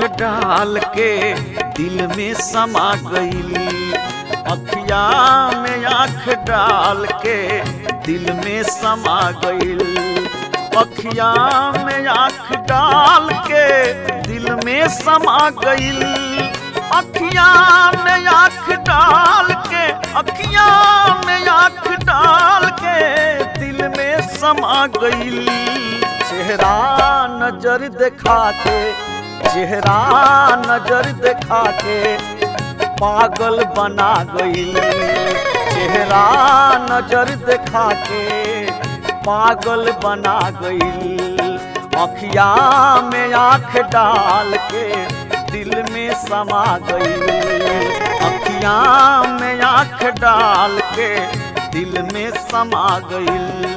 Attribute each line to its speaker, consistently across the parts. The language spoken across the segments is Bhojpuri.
Speaker 1: डाल के दिल में समा गई अखिया में आँख डाल के दिल में समा गई अखिया में आँख डाल के दिल में समा गई अखिया में आँख डाल के अखिया में आँख डाल के दिल में समा गई चेहरा नजर दिखा के चेहरा नजर दिखा के पागल बना गई चेहरा नजर दिखा के पागल बना गई अखिया में आँख डाल के दिल में समा गई अखिया में आँख डाल के दिल में समा गई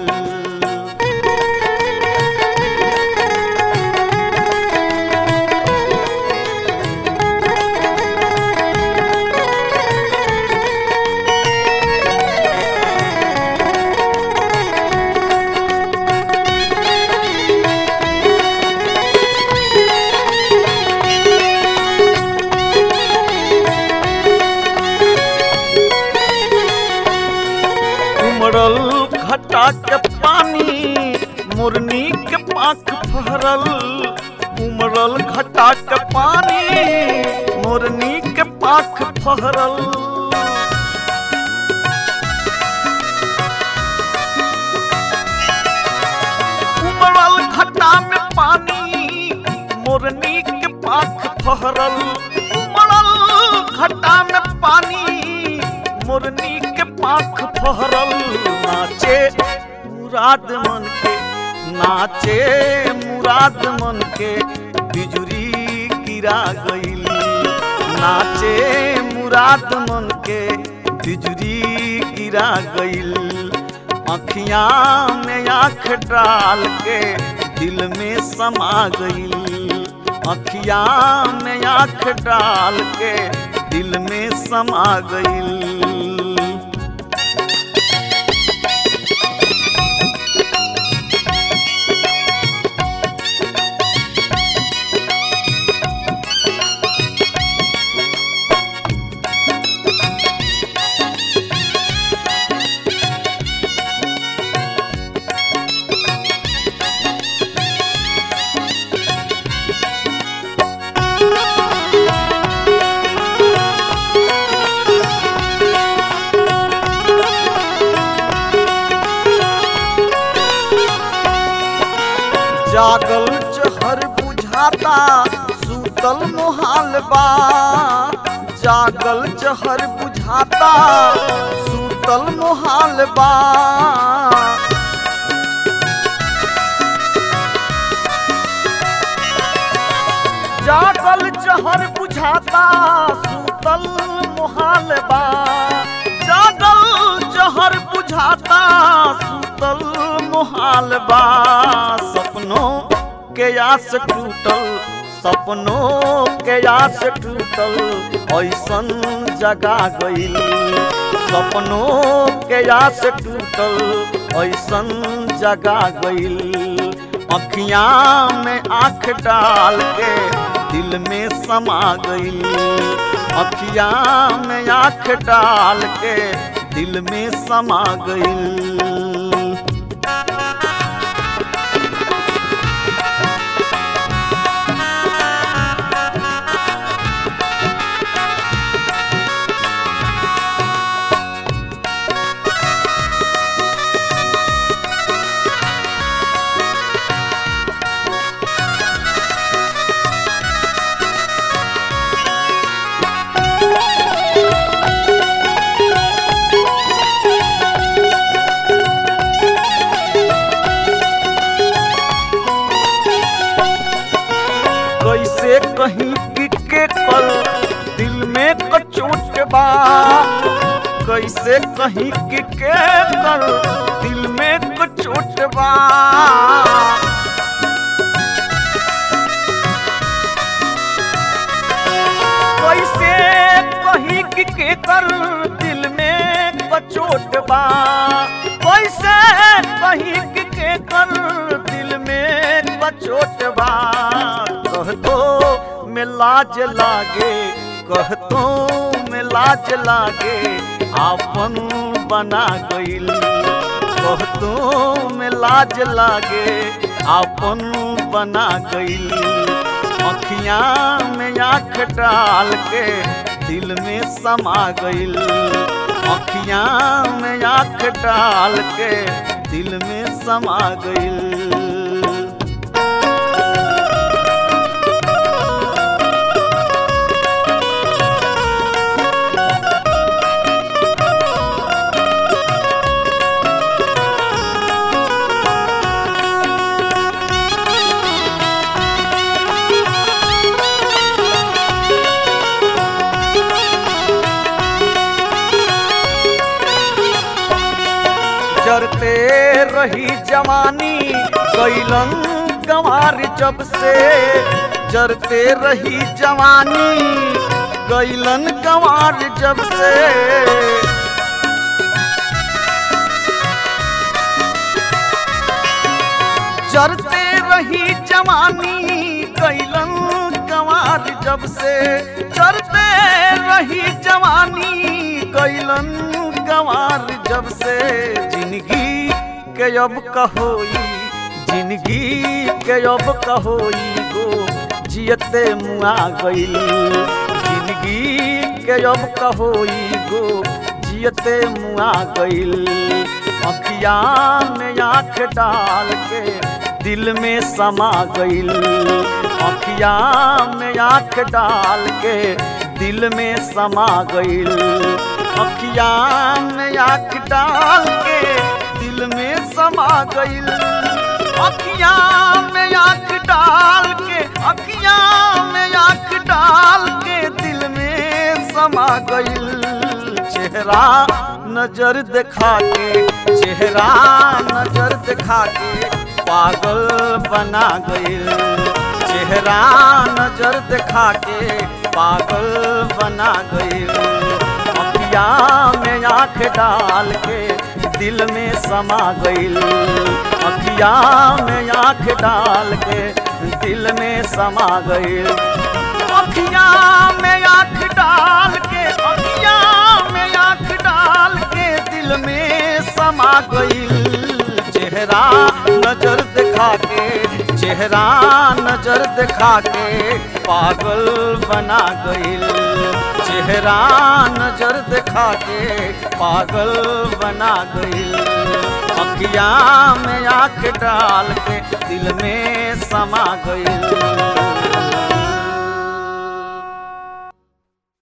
Speaker 1: उमड़ल घटा के पानी मुरनी के पाख फहरल उमड़ल घटा के पानी मुरनी के पाख फहरल उमड़ल घटा में पानी मुरनी के पाख फहरल उमड़ल घटा में पानी मुरनी के पाख फहरल नाचे मुराद मन के नाचे मुराद मन के बिजुरी गिरा गईल नाचे मुराद मन के बिजुरी गिरा गईल अखियां में आँख डाल के दिल में समा गईल अखियां में आँख डाल के दिल में समा गईल जागल जहर बुझाता सूतल मोहाल बा जागल जहर बुझाता सूतल मोहाल बा जागल जहर बुझाता सूतल मोहाल बा जागल जहर बुझाता सूतल मोहाल बा सपनों के आस टूटल सपनों के आस टूटल ऐसन जगा गईल सपनों के आस टूटल ऐसन जगा गईल अखियां में आंख डाल के दिल में समा गईल अखियां में आंख डाल के दिल में समा गईल कैसे कहीं कि के कल दिल में कचोट बा कैसे कहीं कि के कल दिल में कचोट बा कैसे कहीं कि के कर दिल में कचोट बा कैसे कहीं कि के कर दिल में कचोट बा कह दो में लाज लागे कहतो में लाज लागे आपन बना गईल कहतो में लाज लागे आपन बना गईल अखियां में आँख डाल के दिल में समा गईल अखियां में आँख डाल के दिल में समा गईल जरते रही जवानी कैलन गंवार जब से जरते रही जवानी कैलन गंवार जब से जरते रही जवानी कैलन गंवार जब से जरते रही जवानी कैलन गंवार जब से जिंदगी के अब कहोई जिंदगी के अब कहोई गो जियते मुआ गईल जिंदगी के अब कहोई गो जियते मुआ गईल अखिया में आँख डाल के दिल में समा गईल अखिया में आँख डाल के दिल में समा गईल अखिया में आँख डाल के दिल में समा गईल अखिया में आँख डाल के अखिया में आँख डाल के दिल में समा गईल चेहरा नजर दिखा के चेहरा नजर दिखा के पागल बना गईल चेहरा नजर दिखा के पागल बना गईल अखिया में आँख डाल के दिल में समा गईल अखिया में आँख डाल के दिल में समा गईल अखिया में आँख डाल के अखिया में आँख डाल के दिल में समा गईल चेहरा नजर दिखा के चेहरा नजर दिखा के पागल बना गईल चेहरा नजर दिखा के पागल बना गईल अखिया में आँख डाल के दिल में समा गईल